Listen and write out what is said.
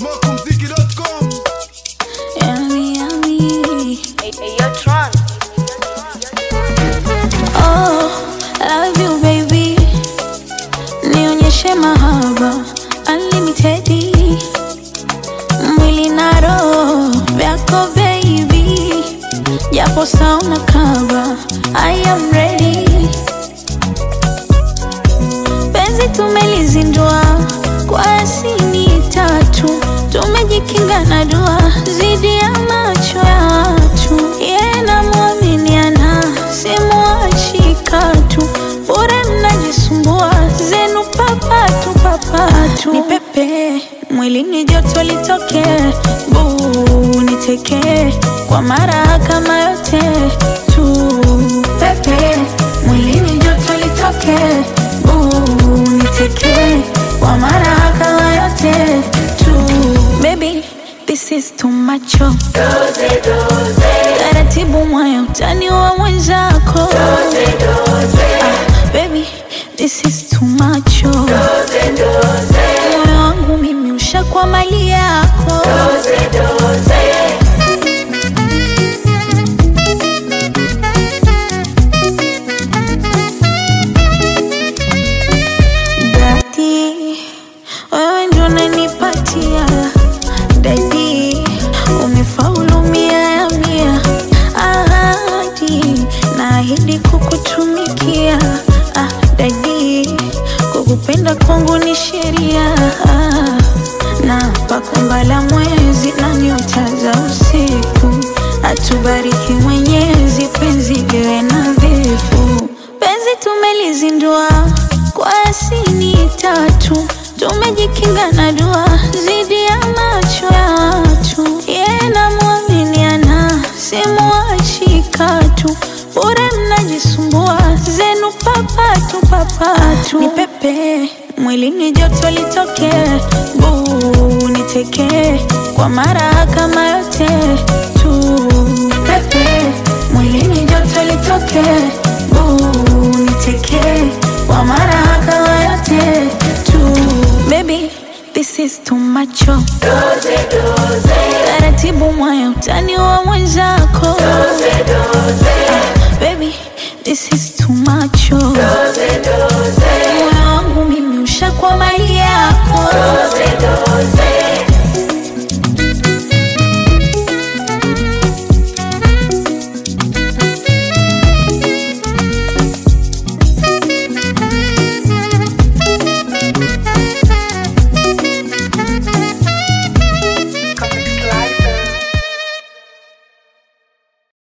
Smokumziki.com Yummy, yummy. Hey, hey, yo, Tron. Oh, love you baby, nionyeshe mahaba unlimited, mwili na roho vyako baby, japo sauna kaba, I am ready. Penzi tumelizindua kwa asini tatu, tumejikinga na dua zidi ya macho ya watu. Yeye namwaminiana, simwachi katu, bure mnajisumbua zenu papatu papatu. Ni pepe mwilini, joto litoke, buu niteke kwa mara kama yote tu. Pepe mwilini, joto litoke, buu niteke kwa mara kama yote tu. Baby, this is too much. oh. Taratibu moyo utani wa mwenzako. Ah, baby, this is too much. oh. Moyo wangu mimi ushakuwa mali yako. Dadi, wewe ndio unanipatia dadi, umefaulu mia ya mia. Ahadi, naahidi kukutumikia. Ah, dadi, kukupenda kwangu ni sheria. Ah, na pakumbala mwezi na nyota za usiku, atubariki Mwenyezi, penzi liwe nadhifu. Penzi tumelizindua kwa asini tatu, tumejikinga na dua zidi ya macho ya watu. Yeye namwaminiana, simwachi katu, bure mnajisumbua zenu papatu papatu. Ni pepe mwilini, joto litoke, buu niteke kwa mara kama yote tu. Pepe mwilini, joto litoke, buu niteke kwa mara kama yote tu. Baby, this is too much. oh. Taratibu moyo utani wa mwenzako. Ah, baby, this is too much. oh. Moyo wangu mimi ushakuwa mali yako.